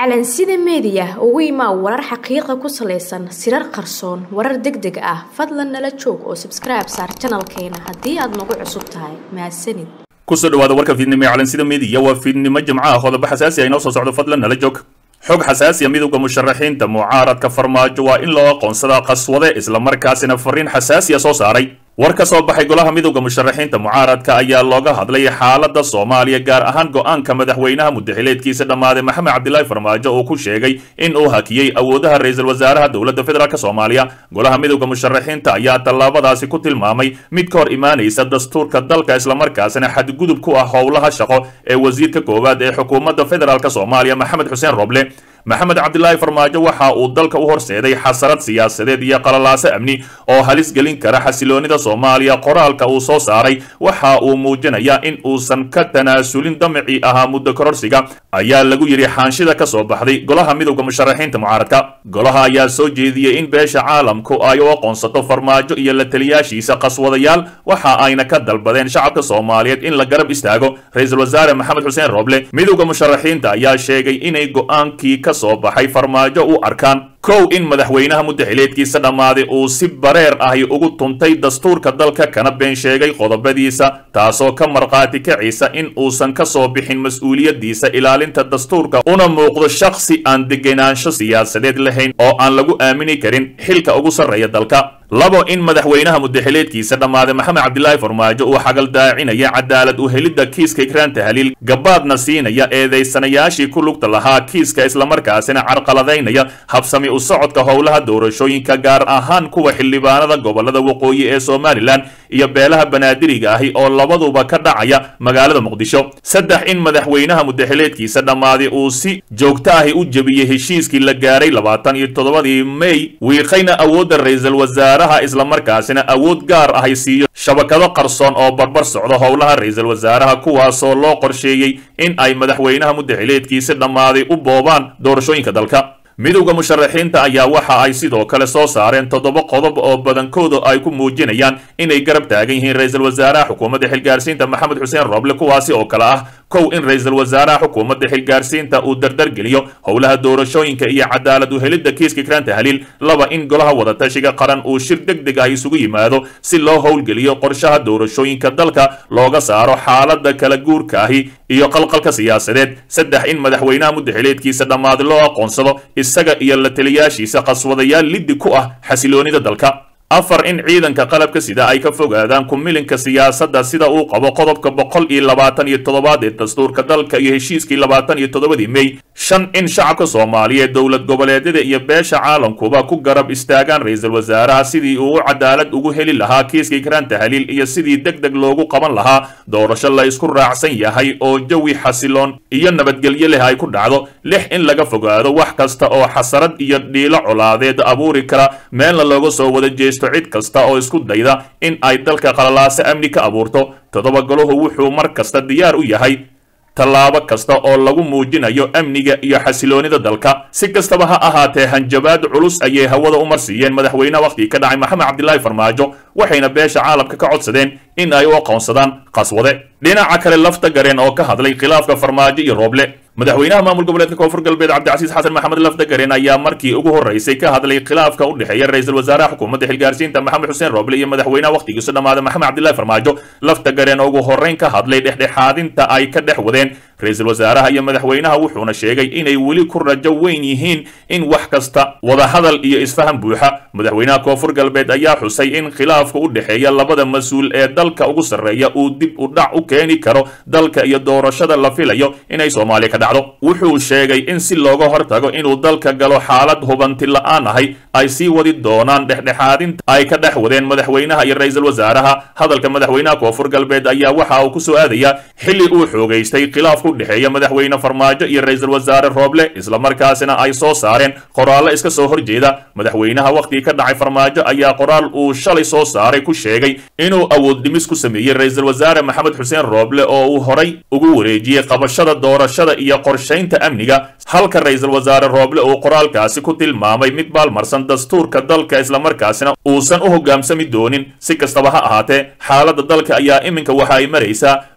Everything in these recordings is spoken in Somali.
calansida meediya ugu imaa warar xaqiiqa ku salaysan sirar qarsoon warar deg deg ah fadlan nala joog oo sabskribe saar janalkeena haddii aad nagu cusub tahay mahadsanid kusoo dhawaada warka fiidnimo ee calansida meediya waa fiidnimo jimcaha qodobo xasaasi ah inoo soo socdo fadlan nala joog xog xasaasiya midowda musharaxiinta mucaaradka farmaajo waa in loo aqoonsadaa qaswade islamarkaasina fariin xasaasiya soo saaray war ka soo baxay golaha midowda musharaxiinta mucaaradka ayaa looga hadlay xaaladda soomaaliya gaar ahaan go-aanka madaxweynaha mudaxileedkiisa dhammaaday maxamed cabdilaahi farmaajo oo ku sheegay in uu hakiyey awoodaha ra-iisul wasaaraha dowladda federaalk soomaaliya golaha midowda musharaxiinta ayaa tallaabadaasi ku tilmaamay mid ka hor imaanaysa dastuurka dalka islamarkaasina xadgudub ku ah howlaha shaqo ee wasiirka koowaad ee xukuumadda federaalk soomaaliya maxamed xuseen roble maxamed cabdilaahi farmaajo waxa uu dalka u horseeday xasarad siyaasadeed iyo qalalaaso amni oo halis gelin kara xasiloonida soomaaliya qoraalka uu soo saaray waxa uu muujinayaa in uusan ka tanaasulin damicii ahaa muddo kororsiga ayaa lagu yidhi xaanshida ka soo baxday golaha midowda musharaxiinta mucaaradka golaha ayaa soo jeediyey in beesha caalamku ay u aqoonsato farmaajo iyo la taliyaashiisa qaswadayaal waxa ayna ka dalbadeen shacabka soomaaliyeed in la garab istaago ra-iisul wasaare maxamed xuseen roble midowda musharaxiinta ayaa sheegay inay go-aankii ka soo baxay farmaajo u arkaan kow in madaxweynaha mudaxileedkiisa dhammaaday uu si bareer ahi ugu tuntay dastuurka dalka kana been sheegay qodobadiisa taasoo ka markhaati kacisa in uusan ka soo bixin mas-uuliyaddiisa ilaalinta dastuurka una muuqdo shakhsi aan degenaansho siyaasadeed lahayn oo aan lagu aamini karin xilka ugu sarreeya dalka labo in madaxweynaha mudaxileedkiisa dhammaaday maxamed cabdilaahi farmaajo uu xagaldaacinaya cadaalad u helidda kiiska ikraan tahliil gabaadna siinaya eedaysanayaashii ku lugta lahaa kiiska islamarkaasina carqaladaynaya habsami u socodka howlaha doorashooyinka gaar ahaan kuwa xildhibaanada gobolada waqooyi ee somalilan iyo beelaha banaadiriga ahi oo labaduba ka dhacaya magaalada muqdisho saddex in madaxweynaha mudaxileedkiisa dhammaaday uu si joogto ahi u jebiyey heshiiskii la gaaray labaatan iyo toddobadii mey wiiqayna awoodda ra-iisul wasaaraha islamarkaasina awood gaar ahay siiyo shabakado qarsoon oo barbar socdo howlaha ra-iisul wasaaraha kuwaasoo loo qorsheeyey in ay madaxweynaha mudaxileedkiisa dhammaaday u boobaan doorashooyinka dalka midowda musharaxiinta ayaa waxa ay sidoo kale soo saareen toddoba qodob oo badankooda ay ku muujinayaan inay garab taagan yihiin ra-iisul wasaaraha xukuumadda xilgaarsiinta maxamed xuseen roble kuwaasi oo kale ah kow in ra-iisul wasaaraha xukuumadda xilgaarsiinta uu dardargeliyo howlaha doorashooyinka iyo cadaalad u helidda kiiska ikraan tahliil laba in golaha wadatashiga qaran uu shir deg deg ah isugu yimaado si loo howlgeliyo qorshaha doorashooyinka dalka looga saaro xaaladda kala guurka ahi iyo qalqalka siyaasadeed saddex in madaxweynaha mudaxileedkiisa dhammaaday loo aqoonsado isaga iyo la taliyaashiisa qaswadayaal liddi ku ah xasiloonida dalka afar in ciidanka qalabka sida ay ka fogaadaan kumilinka siyaasadda sida uu qabo qodobka boqol iyo labaatan iyo toddobaad ee dastuurka dalka iyo heshiiskii labaatan iyo toddobadii mey shan in shacabka soomaaliyeed dowlad goboleedyada iyo beesha caalamkuba ku garab istaagaan ra-iisul wasaaraha sidii uu u cadaalad ugu heli lahaa kiiska ikraan tahliil iyo sidii deg deg loogu qaban lahaa doorasho la isku raacsan yahay oo jawi xasiloon iyo nabadgelyo leh ay ku dhacdo lix in laga fogaado wax kasta oo xasarad iyo dhiilo colaadeed abuuri kara meelna looga soo wada jeesto cid kasta oo isku dayda in ay dalka qalalaaso amni ka abuurto toddoba golahu wuxuu mar kasta diyaar u yahay tallaabo kasta oo lagu muujinayo amniga iyo xasiloonida dalka si kastaba ha ahaatee hanjabaad culus ayay hawada u marsiiyeen madaxweynaha wakhtigii ka dhacay maxamed cabdilaahi farmaajo waxayna beesha caalamka ka codsadeen in ay u aqoonsadaan qaswade dhinaca kale lafta gareen oo ka hadlay khilaafka farmaajo iyo rooble madaxweynaha maamul goboleedka koonfur galbeed cabdicasiis xasan maxamed lafdagareen ayaa markii ugu horreysay ka hadlay khilaafka u dhexeeya ra-iisul wasaaraha xukuumadda xilgaarsiinta maxamed xuseen rooble iyo madaxweynaha wakhtigiisu dhammaaday maxamed cabdilaahi farmaajo lafdagareen oo ugu horreyn ka hadlay dhexdhexaadinta ay ka dhex wadeen ra-iisul wasaaraha iyo madaxweynaha wuxuuna sheegay inay weli ku rajo weyn yihiin in wax kasta wadahadal iyo isfaham buuxa madaxweynaha koonfur galbeed ayaa xusay in khilaafka u dhexeeya labada mas-uul ee dalka ugu sarreeya uu dib u dhac u keeni karo dalka iyo doorashada la filayo inay soomaaliya ka dhacdo wuxuu sheegay in si looga hortago inuu dalka galo xaalad hubanti la-aan ahay ay sii wadi doonaan dhexdhexaadinta ay ka dhex wadeen madaxweynaha iyo ra-iisul wasaaraha hadalka madaxweynaha koonfur galbeed ayaa waxa uu ku soo aadayaa xilli uu xoogaystay khilaafka u dhexeeya madaxweyne farmaajo iyo ra-iisul wasaare rooble islamarkaasina ay soo saareen qoraallo iska soo horjeeda madaxweynaha wakhtigii ka dhacay farmaajo ayaa qoraal uu shalay soo saaray ku sheegay inuu awood dhimis ku sameeyey ra-iisul wasaare maxamed xuseen rooble oo uu horay ugu wareejiyey qabashada doorashada iyo qorshaynta amniga halka ra-iisul wasaare rooble uu qoraalkaasi ku tilmaamay mid baalmarsan dastuurka dalka islamarkaasina uusan u hogaamsami doonin si kastaba ha ahaatee xaaladda dalka ayaa iminka waxa ay maraysaa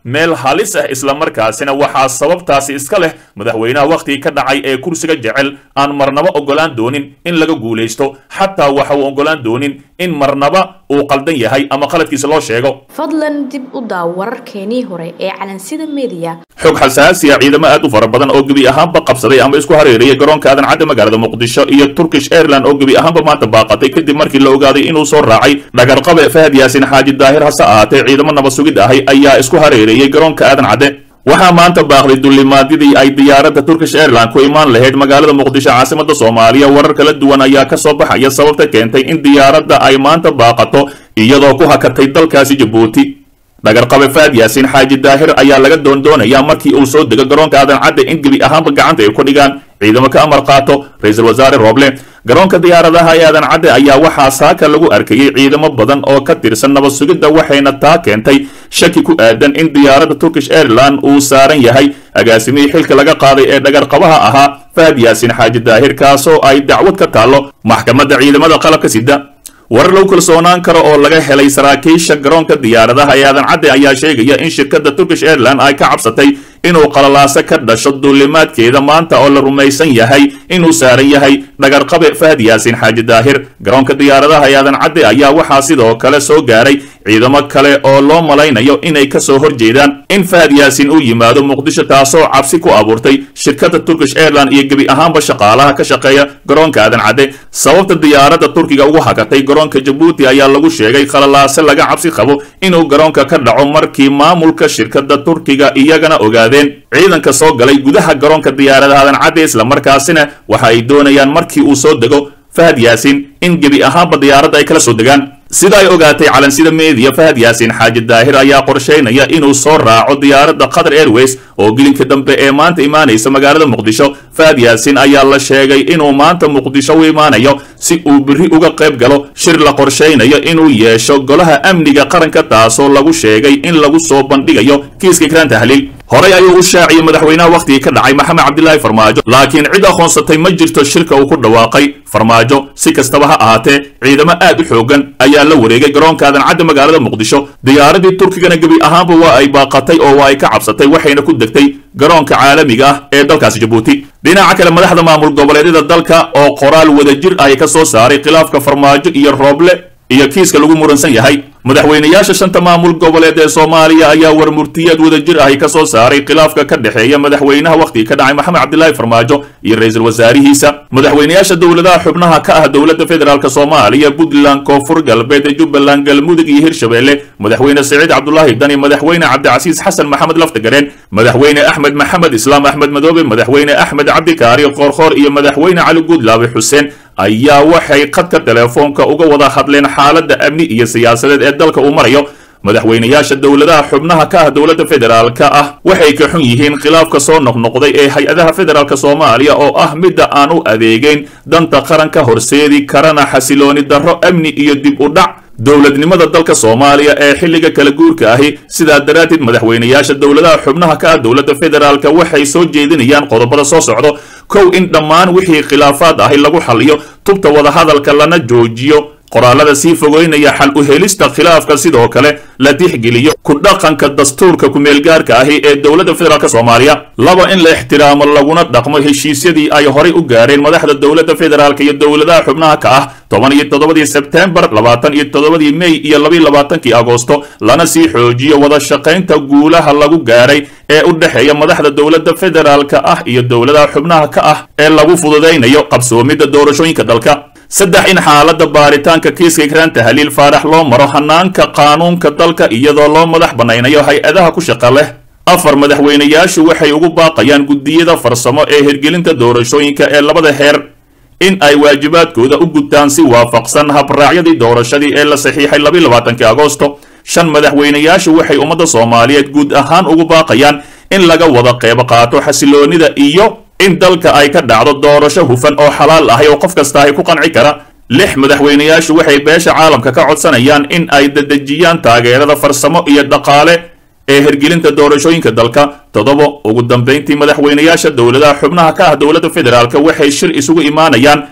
meel halis ah islamarkaasina waxaa sababtaasi iska leh madaxweynaha wakhtigii ka dhacay ee kursiga jecel aan marnaba oggolaan doonin in laga guulaysto xataa waxa uu oggolaan doonin in marnaba uu qaldan yahay ama qaladkiisa loo sheego fadlan dib u daaw wararkeenii hore ee calansida meediya xog xasaasiya ciidamo aad u fara badan oo gebi ahaanba qabsaday ama isku hareerayay garoonka aadan cadde magaalada muqdisho iyo turkish airland oo gebi ahaanba maanta baaqatay kadib markii la ogaaday inuu soo raacay dhagarqabe fahad yaasin xaaji daahir hase ahaatee ciidamo nabad sugid ahay ayaa isku hareereeyey garoonka aadan cadde waxaa maanta baaqday dulimaadyadii ay diyaaradda turkish airland ku imaan lahayd magaalada muqdisho caasimada soomaaliya warar kala duwan ayaa ka soo baxaya sababta keentay in diyaaradda ay maanta baaqato iyadoo ku hakatay dalkaasi jabuuti dhagarqabe faad yaasiin xaaji daahir ayaa laga doondoonayaa markii uu soo dego garoonka aadan cadde in gebi ahaanba gacanta ay ku dhigaan ciidamo ka amar qaato ra-iisul wasaare rooble garoonka diyaaradaha ee aadan cadde ayaa waxaa saaka lagu arkayey ciidamo badan oo ka tirsan nabad sugidda waxayna taa keentay shaki ku aadan in diyaaradda turkish airland uu saaran yahay agaasimihii xilka laga qaaday ee dhagarqabaha ahaa fahad yaasiin xaaji daahir kaasoo ay dacwad ka taallo maxkamadda ciidamada qalabka sida warar lagu kalsoonaan karo oo laga helay saraakiisha garoonka diyaaradaha ee aadan cadde ayaa sheegaya in shirkadda turkish airland ay ka cabsatay inuu qalalaaso ka dhasho duulimaadkeeda maanta oo la rumaysan yahay inuu saaran yahay dhagarqabe fahad yaasiin xaaji daahir garoonka diyaaradaha ee aadan cadde ayaa waxaa sidoo kale soo gaaray ciidamo kale oo loo malaynayo inay ka soo horjeedaan in fahad yaasiin uu yimaado muqdisho taasoo cabsi ku abuurtay shirkadda turkish airland iyo gebi ahaanba shaqaalaha ka shaqeeya garoonka aadan cadde sababta diyaaradda turkiga ugu hakatay garoonka jabuuti ayaa lagu sheegay khalalaase laga cabsi qabo inuu garoonka ka dhaco markii maamulka shirkadda turkiga iyagana ogaadeen ciidanka soo galay gudaha garoonka diyaaradaha aadan cadde islamarkaasina waxa ay doonayaan markii uu soo dego fahad yaasiin in gebi ahaanba diyaaradda ay kala soo degaan sida ay ogaatay calansida meediya fahad yaasiin xaaji daahir ayaa qorshaynaya inuu soo raaco diyaaradda qatar airways oo gelinka dambe ee maanta imaanaysa magaalada muqdisho fahad yaasiin ayaa la sheegay inuu maanta muqdisho u imaanayo si uu biri uga qayb galo shir la qorshaynayo inuu yeesho golaha amniga qaranka taasoo lagu sheegay in lagu soo bandhigayo kiiska ikraan tahliil horey ayuu u shaaciyey madaxweynaha wakhtigii ka dhacay maxamed cabdilaahi farmaajo laakiin cid aqoonsatay ma jirto shirka uu ku dhawaaqay farmaajo si kastaba ha ahaatee ciidamo aad u xoogan ayaa la wareegay garoonka aadan cadde magaalada muqdisho diyaaradii turkigana gebi ahaanba waa ay baaqatay oo waa ay ka cabsatay waxayna ku degtay garoonka caalamiga ah ee dalkaasi jabuuti dhinaca kale madaxda maamul goboleedyada dalka oo qoraal wadajir ay ka soo saaray khilaafka farmaajo iyo rooble iyo kiiska lagu muransan yahay madaxweynayaasha shanta maamul goboleed ee soomaaliya ayaa war murtiyeed wadajir ahi ka soo saaray khilaafka ka dhexeeya madaxweynaha wakhtigii ka dhacay maxamed cabdilaahi farmaajo iyo ra-iisul wasaarihiisa madaxweynayaasha dowladaha xubnaha ka ah dowladda federaalk soomaaliya puntland koonfur galbeed jubbaland galmudug iyo hirshabelle madaxweyne siciid cabdulaahi dani madaxweyne cabdicasiis xasan maxamed laftagareen madaxweyne axmed maxamed islaam axmed madoobe madaxweyne axmed cabdikaari qoorqoor iyo madaxweyne cali guudlaabe xuseen ayaa waxay khadka teleefoonka uga wada hadleen xaaladda amni iyo siyaasadeed ee dalka uu marayo madaxweynayaasha dowladaha xubnaha ka ah dowladda federaalka ah waxay ka xun yihiin khilaafka soo noqnoqday ee hay-adaha federaalk soomaaliya oo ah midda aan u adeegeyn danta qaranka horseedi karana xasilooni darro amni iyo dib u dhac dowladnimada dalka soomaaliya ee xilliga kala guurka ahi sidaa daraaddeed madaxweynayaasha dowladaha xubnaha ka ah dowladda federaalka waxay soo jeedinayaan qodobada soo socdo kow in dhammaan wixii khilaafaad ahi lagu xaliyo tubta wadahadalka lana joojiyo qoraalada sii fogeynaya xal u helista khilaafka sidoo kale la tixgeliyo ku dhaqanka dastuurka kumeelgaarka ahi ee dowladda federaalk soomaaliya laba in la ixtiraamo laguna dhaqmo heshiisyadii ay horay u gaareen madaxda dowladda federaalk iyo dowladaha xubnaha ka ah toban iyo toddobadii sebtembar labaatan iyo toddobadii mey iyo labiyo labaatankii agoosto lana sii xoojiyo wada shaqaynta guulaha lagu gaaray ee u dhexeeya madaxda dowladda federaalka ah iyo dowladaha xubnaha ka ah ee lagu fududaynayo qabsoomidda doorashooyinka dalka saddex in xaaladda baaritaanka kiiska ikraan tahliil faarax loo maro hanaanka qaanuunka dalka iyadoo loo madax bannaynayo hay-adaha ku shaqa leh afar madaxweynayaashu waxay ugu baaqayaan guddiyada farsamo ee hirgelinta doorashooyinka ee labada heer in ay waajibaadkooda u gudtaan si waafaqsan habraacyadii doorashadii ee la saxiixay labiyo labaatankii agoosto shan madaxweynayaashu waxay ummadda soomaaliyeed guud ahaan ugu baaqayaan in laga wada qeyb qaato xasiloonida iyo in dalka ay ka dhacdo doorasho hufan oo xalaal ahay oo qof kasta ay ku qanci kara lix madaxweynayaashu waxay beesha caalamka ka codsanayaan in ay dedejiyaan taageerada farsamo iyo dhaqaale ee hirgelinta doorashooyinka dalka toddoba ugu dambayntii madaxweynayaasha dowladaha xubnaha ka ah dowladda federaalk waxay shir isugu imaanayaan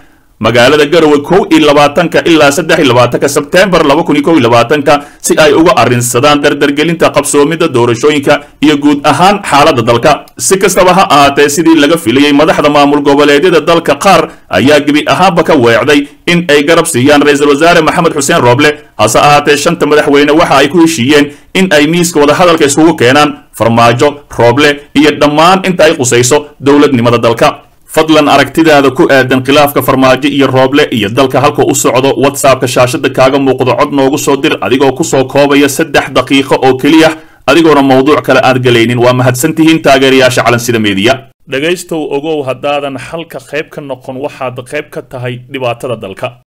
magaalada garowe kow iyo labaatanka ilaa saddex iyo labaatanka sebteembar laba kun iyo kow iyo labaatanka si ay uga arrinsadaan dardargelinta qabsoomidda doorashooyinka iyo guud ahaan xaaladda dalka si kastaba ha ahaatee sidii laga filayey madaxda maamul goboleedyada dalka qaar ayaa gebi ahaanba ka weecday in ay garab siiyaan ra-iisul wasaare maxamed xuseen rooble hase ahaatee shanta madaxweyne waxa ay ku heshiiyeen in ay miiska wadahadalka iskugu keenaan farmaajo rooble iyo dhammaan inta ay qusayso dowladnimada dalka fadlan aragtidaada ku aadan khilaafka farmaajo iyo rooble iyo dalka halka u socdo whatsappka shaashada kaaga muuqdo cod noogu soo dir adigoo kusoo koobaya saddex daqiiqo oo keliya adigoona mawduuc kale aad galaynin waa mahadsantihiin taageerayaasha calansida meediya dhegaystow ogow haddaadan halka qayb ka noqon waxaad qayb ka tahay dhibaatada dalka